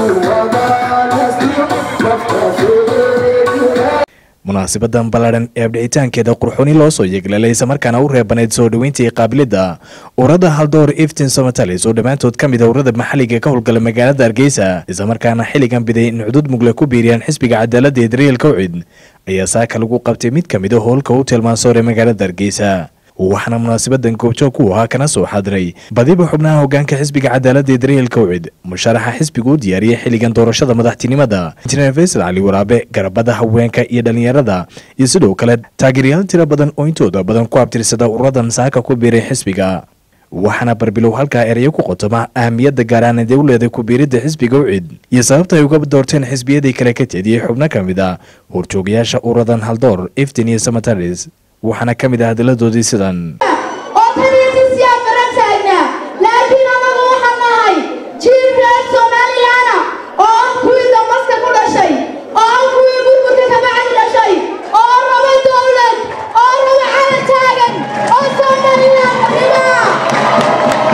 munaasabadan ballaadhan ee abdhicitaankeeda qurxooni loo soo yeeglalay islamarkaana u reebaneyd soo dhoweyntii qaabilidda urada haldoor iftin somatalis oo dhammaantood ka mid a urada maxalliga ka howlgala magaalada hargeysa islamarkaana xilligan biday in cudud mugle ku biiriyaan xisbiga cadaaladda ee daryeel kawcid ayaa saaka lagu qabtay mid ka mid a howlka hotel mansoor ee magaalada hargeysa waxaana munaasabadan goobjoog ku ahaa kana soo xadiray badiba xubnaha hogaanka xisbiga cadaaladda ee daryeel kawcid musharaxa xisbigu u diyaariyey xilligan doorashada madaxtinimada injineer faysal cali waraabe garabada haweenka iyo dhallinyarada iyo sidoo kale taageeryaal tiro badan oo intooda badan ku abtirsada uradan saaka ku biiray xisbiga waxaana barbilow halkaa erayo ku qotoma ahamiyadda gaaraaneed ee u leeday ku-biiridda xisbiga ucid iyo sababta ay uga doorteen xisbiyadii kale ka teediyey xubno ka mid a horjoogayaasha uradan haldoor iftin iyo samataris waxaana ka mid ah hadalladoodii sidan oo taliintiisiyaa baran taagnaa laakiin anagu waxaan nahay jiil reer somalilaana oo ah kuwii damaska ku dhashay oo ah kuwii burburka kabacdi dhashay oo raba dowlad oo raba calan taagan oo somalilan barima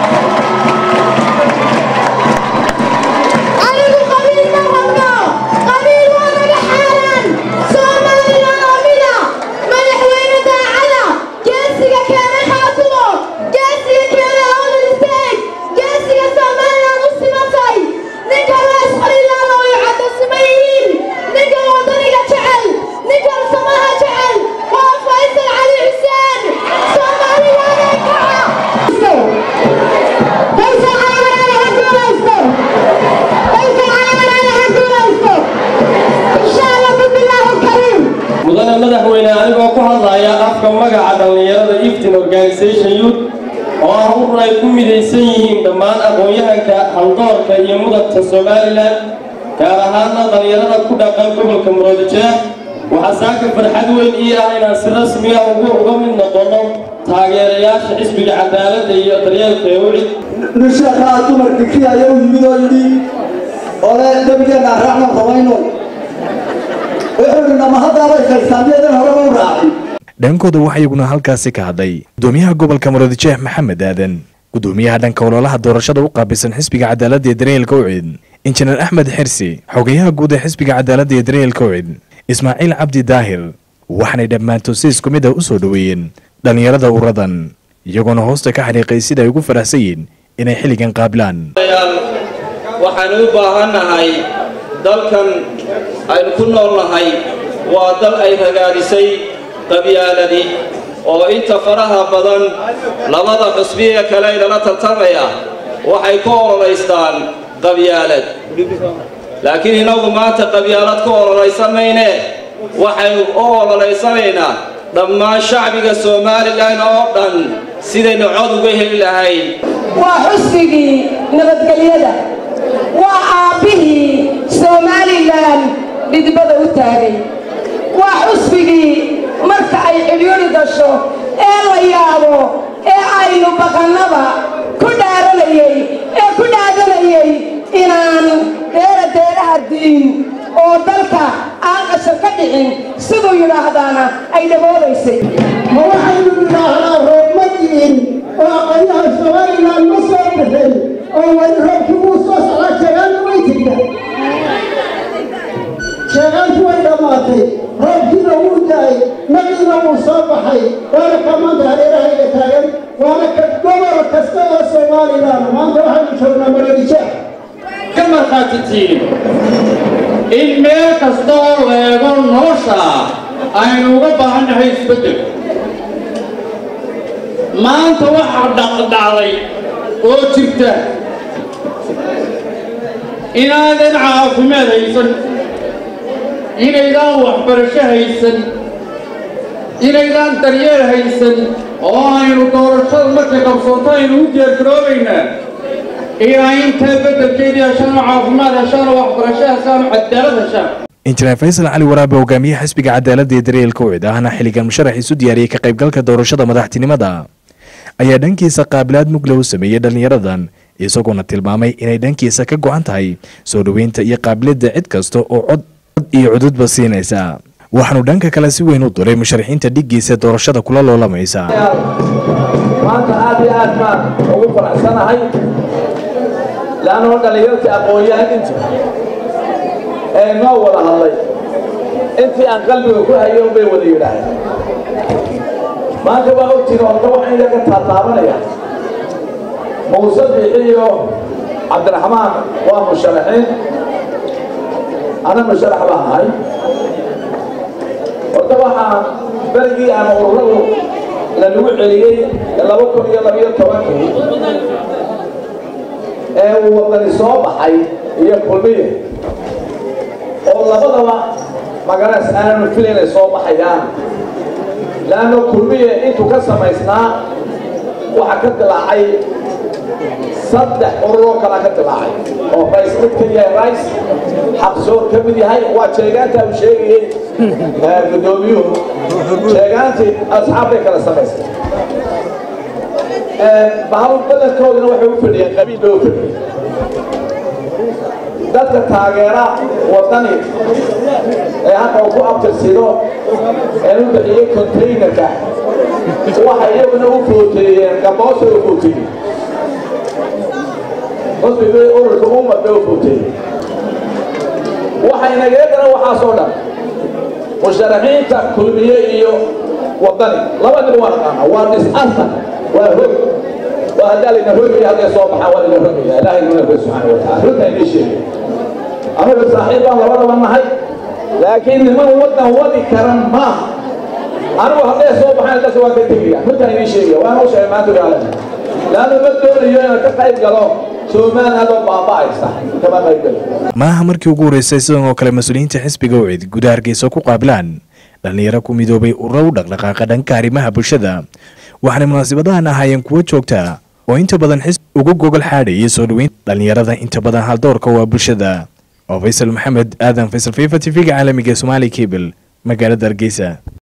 anigu qabiil ma rabno qabiil waa naga xaaraan somalilan oo mida madaxweyne daacada geesiga keenay khaatumo geesiga keenay awdal state geesiga somalilan u simatay ninka rees qalilaan oo ay caddo siman yihiin ninka wadaniga jecel ninka samaha jecel waa faysal cali xuseen somalilan ee kaca faysal cali ha guulaysto faysal cali ha guulaysto insha allah bismillaahi kariim mudane madaxweyne anigoo ku hadlaya afka magaca dhallinyarada iftin organisation youth oo ah urur ay ku midaysan yihiin dhammaan aqoon-yahanka haldoorka iyo mudabta somalilan gaar ahaana dhallinyarada ku dhaqan gobolka muroodijeex waxaa saaka farxad weyn ii ah inaan si rasmi ah ugu uga mid noqono taageerayaasha xisbiga cadaaladda iyo daryeelka ee wicid nusheekaa dumarka kii ayaa u yimid oo yidhi ole dembigeenna raacna ramayno wuxuu yidhi nama haddaabay kaysaan miyadan horeba u raacin dhankooda waxaa iyaguna halkaasi ka hadlay gudoomiyaha gobolka muroodijeex maxamed aadan gudoomiyaha dhanka ololaha doorashada u qaabilsan xisbiga cadaaladda ee daryeelka ucid injineer axmed xirsi xogayaha guud ee xisbiga cadaaladda ee daryeelka ucid ismaaciil cabdi daahir waxaanay dhammaantood si isku mid ah u soo dhoweeyeen dhallinyarada uradan iyagoona hoosta ka xariiqay sida ay ugu faraxsan yihiin inay xilligan qaabilaan yaal waxaanu u baahannahay dalkan aynu ku noolnahay waa dal ay ragaadisay qabyaaladi oo inta faraha badan labada xusbiga kale inala tartamaya waxay ku ololaystaan qabyaalad laakiin inagu maanta qabyaalad ku ololaysan mayne waxaynu u ololaysanaynaa dhammaan shacbiga somalilan oo dhan sidaynu cod uga heli lahayn waa xusbigii nabadgelyada waa aabbihii somalilan dhidibada u taagay waa xusbigii marka ay cibyuri dasho ee la yaabo ee aynu baqannaba ku dhaaranayey ee ku dhaadanayey inaan deera deeraha di'in oo dalka aan qashar ka dhicin siduu yidhaahdaana ay dhaboobaysay ma waxaynu nidhaahnaa roob ma diin oo aqoonyaha somalilan ma soo bixin oo weli roobkii wuu soo socdaa sheegaanna way jirta sheegaanku way dhammaatay roobkiina wuu daay nabiina wuu soo baxay waana ka maanta hareerahayga taagan waana ka gobol kasta oo somalilan maanta waxaynu joognaa maroodijeex ka markhaatitiin in meel kasta oo leego nolosha aynu uga baahannahay isbeddel maanta waxaa dhaqdhacday oo jirta inaadan caafimaad haysan inaydaan waxbarasho haysan inaydaan daryeel haysan oo aynu doorashada markay qabsoonto aynu u diyaargaroobaynaa ilaa intaa beddelkeedii heshaan oo caafimaad heshaan oo waxbarasho heshaan oo cadaalad heshaan injineer faysal cali waraabe hogaamiyaha xisbiga cadaaladda ee daryeelka ucid ahna xilligan musharax isu diyaariyey ka qaybgalka doorashada madaxtinimada ayaa dhankiisa qaabilaad mugle u sameeyey dhallinyaradan isagoona tilmaamay inay dhankiisa ka go-an tahay soo dhoweynta iyo qaabiladda cid kasta oo cod iyo cududba siinaysa waxaanu dhanka kale si weyn u duray musharaxiinta dhiggiisa doorashada kula loolamaysa maanta aad iyo aad baan ugu faraxsanahay laanoo dhallinyartii aqoon-yahan intu ee noo wada hadlay intii aan qalbiga ku hayo bay wada yidhaahdeen maanta waa ogtiin horta waxaan idinka taataabanaya muuse biixi iyo cabdiraxmaan waa musharaxiin ana musharax baan ahay horta waxaa berigii aan ururadu lanagu celiyey laba kun iyo labiyo tobankii ee uu wadani soo baxay iyo kulmiye oo labadaba magaras aanu filay inay soo baxayaan laanno kulmiye intuu ka samaysnaa waxaa ka dilaacay saddex ururoo kalaa ka dilaacay oo rays mid ka yahay rays xaqsoor ka mid yahay waa jeegaanta uu sheegayey guddoomiyuhu jeegaantii asxaab bay kala samaysay bahal badankooduna waxay u fadhiyeen qabiil bay u fadhiyeen dadka taageera wadani ee hadda uu ku abtirsido ee u bixiyey containerka waxay iyaguna u footeeyeen gaboosa u footeeyey qosbigay ururka ummad bay u footeeyey waxay nageedana waxaasoo dhan musharaxiinta kulmiye iyo wadani laba nin waa naqaana waa dis-asar waa hog waa haddaa layna rogaya hadday soo baxaan waa layna rogaya ilaahay nuna koy subxaana wataala runta inii sheegay anaga saaxiib baan labadaba nahay laakiin niman waddan wadi karan maaha anigu hadday soo baxaan dadka waa ka tegaya runtaan inii sheegaya waan u sheegay maanta gaalan laanna ma doonayo inaan ka qayb galo somaliland oo baaba'aysa kama qayb galo maaha markii ugu horreysay sidan oo kale mas-uuliyiinta xisbiga ucid gudaha hargeysa ku qaabilaan dhallinyaro ku midoobay ururo u dhaqdhaqaaqa dhanka arrimaha bulshada waxaanay munaasabadahan ahaayeen kuwo joogta oo inta badan xisbi ugu gogol xaadhayay soo dhoweynta dhallinyarada inta badan haldoorka waa bulshada oo faysal maxamed aadan faysal fifa t v-ga caalamiga somaali cable magaalada hargeysa